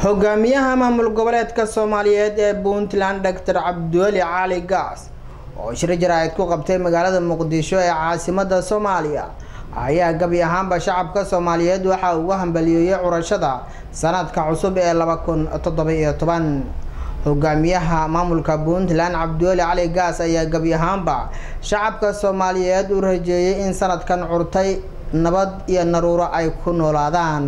hogaamiyaha maamul goboleedka soomaaliyeed ee puntland doctor cabdiweli cali gaas oo shiro jaraa'id ku qabtay magaalada muqdisho ee caasimada soomaaliya ayaa gabi ahaanba shacabka soomaaliyeed waxa uu hambaliyeeyay curashada sanadka cusub ee laba kun toddoba-iyo toban hogaamiyaha maamulka puntland cabdiweli cali gaas ayaa gabi ahaanba shacabka soomaaliyeed u rajeeyay in sanadkan curtay nabad iyo naruuro ay ku noolaadaan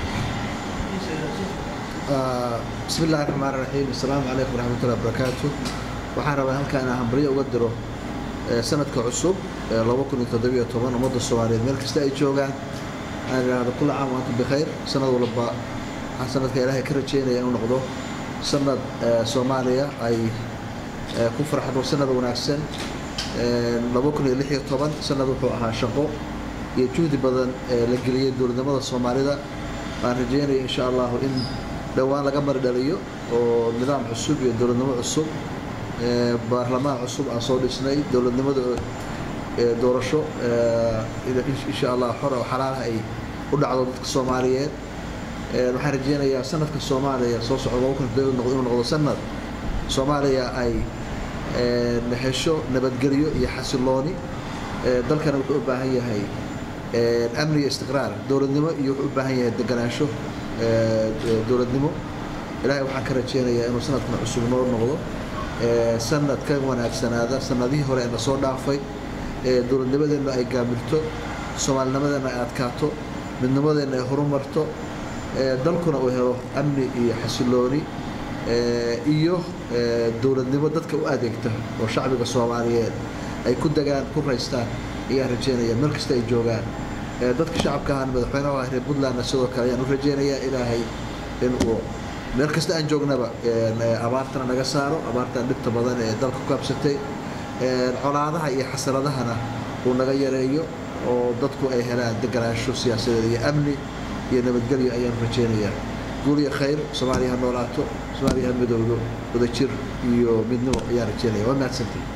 bismi illahi raxmaan raxiim assalaamu calaykum waraxmatullahi wabarakaatu waxaan rabaa halkaan inaan hambaryo uga diro sanadka cusub laba kun iyo toddobiyo toban ummadda soomaaliyeed meel kasta ay joogaan aan idhaahdo kulla caam waantum bikhayr sanad walba waxaan sanadka ilaahay ka rajeynaya inuu noqdo sanad soomaaliya ay ku farxdo sanad wanaagsan laba kun iyo lix iyo toban sanad wuxuu ahaa shaqo iyo juhdi badan la geliyey dowladnimada soomaalida waan rajeynaya insha allahu in dhowaan laga mari dhaliyo oo nidaam cusub iyo dowladnimo cusub baarlamaan cusub aan soo dhisnay dowladnimada doorasho insha allah xor oo xalaalaha ay u dhacdo dadka soomaaliyeed waxaan rajeynayaa sanadka soomaaliya soo socda inuu noqdo sanad soomaaliya ay hesho nabadgelyo iyo xasilooni dalkana wuxuu u baahan yahay amni iyo istiqraar dowladnimo iyo wuxuu u baahan yahay deganaansho dowladnimo ilaahay waxaan ka rajeynayaa inuu sanadkan cusub noo noqdo sanad ka wanaagsanaada sanadihii hore ee na soo dhaafay dowladnimadeenna ay gaamirto soomaalinimadeenna ay adkaato midnimadeenna ay horumarto dalkuna uu helo amni iyo xasilooni iyo dowladnimo dadka u adeegta oo shacbiga soomaaliyeed ay ku degaan ku raystaan ayaan rajeynaya meel kasta ay joogaan dadka shacabka ahaan madaxweynaha reer puntlandna sidoo kale ayaan u rajeynayaa ilaahay inuu meel kasta aan joognaba abaartana naga saaro abaartan dhibta badan ee dalka ku kaabsatay colaadaha iyo xasaradahana uu naga yareeyo oo dadku ay helaan deganaansho siyaasadeed iyo amni iyo nabadgelyo ayaan rajeynayaa guul iyo khayr soomaaliya ha noolaato soomaaliya ha midowdo wadajir iyo midnimo ayaan rajeynaya waa mahadsantahy